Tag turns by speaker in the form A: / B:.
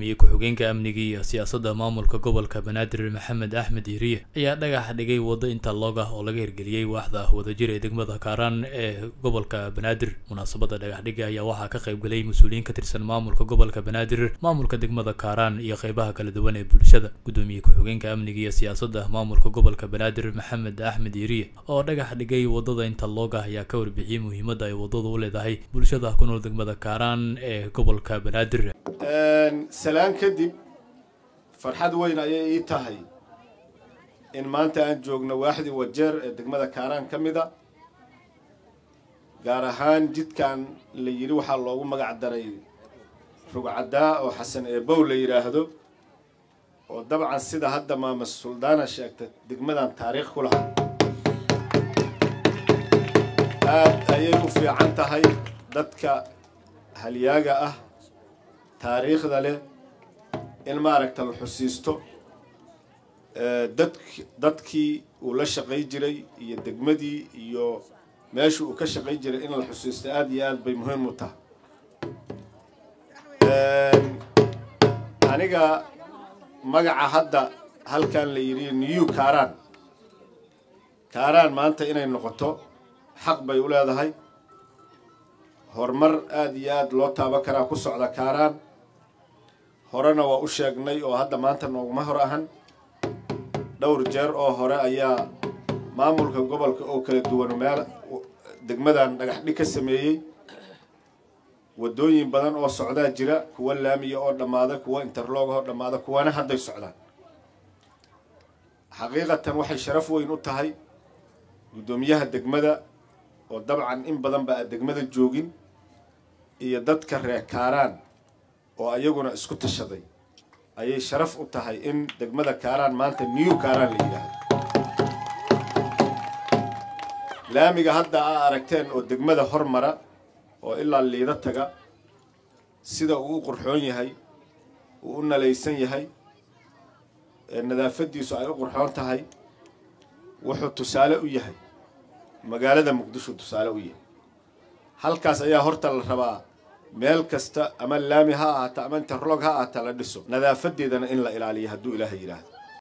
A: gudoomiye ku-xigeenka amniga iyo siyaasadda maamulka gobolka banaadir maxamed axmed yiriye ayaa dhagax dhigay waddo interlog ah oo laga hirgeliyey waaxda wadajir ee degmada kaaraan ee gobolka banaadir munaasabadda dhagaxdhiga ayaa waxaa ka qayb galay mas-uuliyiin ka tirsan maamulka gobolka banaadir maamulka degmada kaaraan iyo qeybaha kala duwan ee bulshada gudoomiye ku-xigeenka amniga iyo siyaasadda maamulka gobolka banaadir maxamed axmed yiriye oo dhagax dhigay waddada interlog ah ayaa ka warbixiyey muhiimadda ay waddadu u leedahay bulshada ku nool degmada kaaraan ee gobolka banaadir
B: salaan kadib farxad weyn ayay ii tahay in maanta aan joogno waaxdii wajeer ee degmada kaaraan ka mid a gaar ahaan jidkan la yidhi waxaa loogu magac daray rugcaddaa oo xasan eebow la yidhaahdo oo dabcan sida hadda maama suldaana sheegta degmadan taariikh ku lahaa aad ayay u fiican tahay dadka halyaaga ah taariikhda leh in maaragta la xusiisto dad dadkii uu la shaqay jiray iyo degmadii iyo meesha uu ka shaqay jiray in la xusiisto aada iyo aad bay muhiim u tahay aniga magaca hadda halkan la yidhi new kaaraan kaaraan maanta inay noqoto xaq bay u leedahay horumar aada iyo aada loo taaban karaa ku socda kaaraan horena waa u sheegnay oo hadda maanta nooguma hor ahan dhowr jeer oo hore ayaa maamulka gobolka oo kala duwan meel degmadan dhagaxdhig ka sameeyey waddooyin badan oo socdaa jira kuwa laamiya oo dhammaada kuwa interlog oo dhammaada kuwana hadday socdaan xaqiiqatan waxay sharaf weyn u tahay guddoomiyaha degmada oo dabcan in badan ba aad degmada joogin iyo dadka reer kaaraan oo ayaguna isku tashaday ayay sharaf u tahay in degmada kaaraan maanta new kaaraan la yidhaahdo laamiga hadda aa aragteen oo degmada hormara oo ilaa liida taga sida uu u qurxoon yahay uu u nalaysan yahay nadaafadiisu ay u qurxoon tahay wuxuu tusaale u yahay magaalada muqdisho tusaale u yahay halkaas ayaa horta la rabaa meel kasta ama laami ha ahaata ama interlog ha ahaata la dhiso nadaafadeedana in la ilaaliyo hadduu ilaahay yidhaahdo